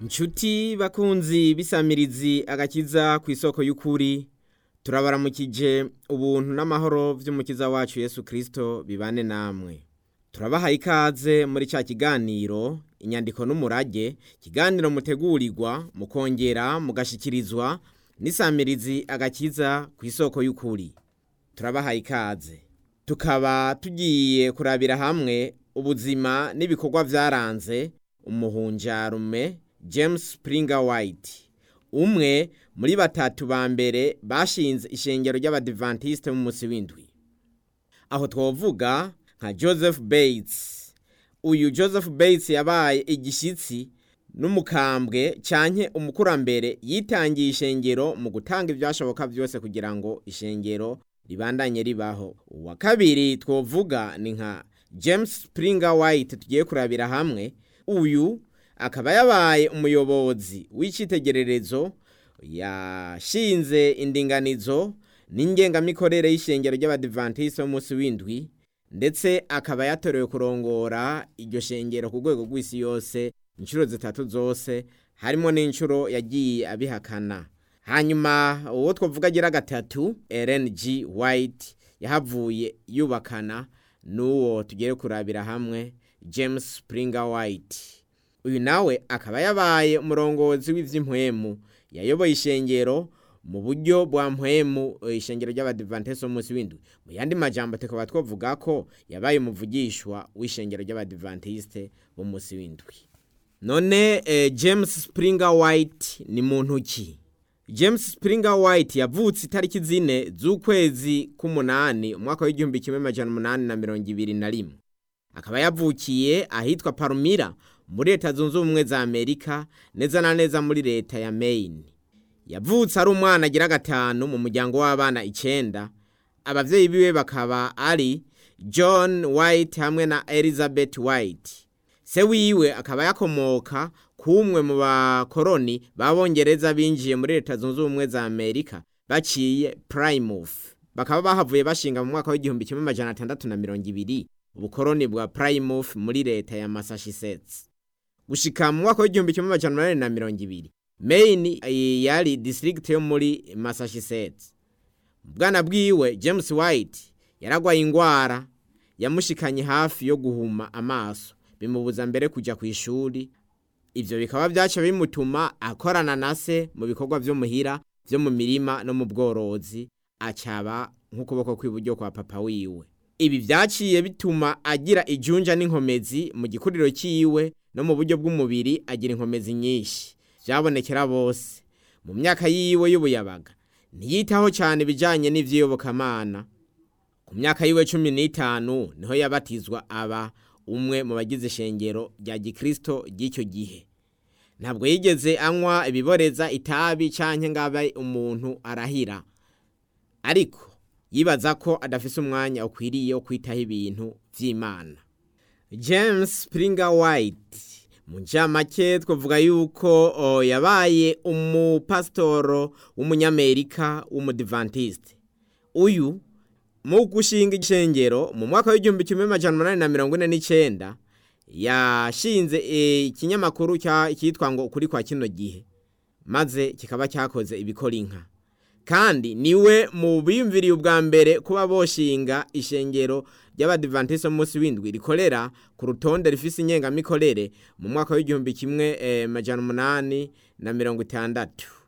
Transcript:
Nshuti bakunzi bisamirizi agakiza ku isoko y'ukuri turabaramukije ubuntu n'amahoro vy'umukiza wacu Yesu Kristo bibane namwe turabahaye ikaze muri ca kiganiro inyandiko n'umurage kiganiro mutegurirwa mukongera mugashikirizwa n'isamirizi agakiza ku isoko y'ukuri turabahaye ikaze tukaba tugiye kurabira hamwe ubuzima n'ibikorwa vyaranze umuhunjarume James Springer White umwe muri batatu ba mbere bashinze ishengero ry'abadivantiste mu musi w'indwi aho twovuga nka Joseph Bates uyu Joseph Bates yabaye igishitsi n'umukambwe canke umukurambere yitangiye ishengero mu gutanga ivyashoboka vyose kugira ngo ishengero ribandanye ribaho uwa kabiri twovuga ni nka James Springer White tugiye kurabira hamwe uyu akaba yabaye umuyobozi w'icitegererezo yashinze indinganizo n'ingengamikorere y'ishengero ry'abadivantiste b'umunsi w'indwi ndetse akaba yatorewe kurongora iryo shengero ku rwego rw'isi yose inshuro zitatu zose harimo n'inshuro yagiye abihakana hanyuma uwo twavuga agira gatatu Ellen G White yahavuye yubakana n'uwo tugiye kurabira hamwe James Springer White uyu nawe akaba yabaye umurongozi w'ivy'impwemu yayoboye ishengero mu buryo bwa mpwemu ishengero ry'abadivantiste b'umunsi w'indwi mu yandi majambo tukaba twavuga ko yabaye umuvugishwa w'ishengero ry'abadivantiste b'umunsi w'indwi none eh, James Springer White ni muntu ki James Springer White yavutse itariki zine z'ukwezi k'umunani umwaka w'igihumbi kimwe majana umunani na mirongo ibiri na rimwe akaba yavukiye ahitwa Palmyra muri leta zunze ubumwe za Amerika neza na neza muri leta ya Maine yavutse ari umwana agira gatanu mu muryango w'abana icenda abavyeyi biwe bakaba ari John White hamwe na Elizabeth White se wiwe akaba yakomoka kumwe mu bakoroni b'abongereza binjiye muri leta zunze ubumwe za Amerika baciye Plymouth bakaba bahavuye bashinga mu mwaka w'igihumbi kimwe majana atandatu na mirongo ibiri ubukoroni bwa Plymouth muri leta ya Massachusetts gushika mu mwaka w'igihumbi kimwe majana umunani na mirongo ibiri Maine yari district yo muri Massachusetts bwana bwiwe James White yaragwaye ingwara yamushikanye hafi yo guhuma amaso bimubuza mbere kuja ku ishuri ivyo bikaba vyaca bimutuma akorana na se mu bikorwa vyo muhira vyo mu mirima no mu bworozi acaba nk'ukuboko kw'iburyo kwa papa wiwe ibi vyaciye bituma agira ijunja n'inkomezi mu gikuriro ciwe no mu buryo bw'umubiri agira inkomezi nyinshi vyabonekera bose mu myaka yiwe y'ubuyabaga ntiyitaho cyane ibijanye n'ivyiyobokamana ku myaka yiwe cumi n'itanu niho yabatizwa aba umwe mu bagize ishengero rya gikristo ry'icyo gihe ntabwo yigeze anywa ibiboreza itabi canke ngaba umuntu arahira ariko yibaza ko adafise umwanya ukwiriye wo kwitaho ibintu vy'imana james springer white mu ncamake twavuga yuko o, yabaye umupasitoro w'umunyamerika w'umudivantiste uyu mu gushinga ishengero mu mwaka w'igihumbi kimwe majana umunani na mirongo ine n'icenda yashinze ikinyamakuru cyitwa ngo ukuri kwa kino gihe maze kikaba cyakoze ibikora inka kandi niwe mu biyumviriye ubwa mbere kuba boshinga ishengero ry'abadivantiste munsi w'indwi rikorera ku rutonde rifise ingengamikorere mu mwaka w'igihumbi kimwe eh, majana umunani na mirongo itandatu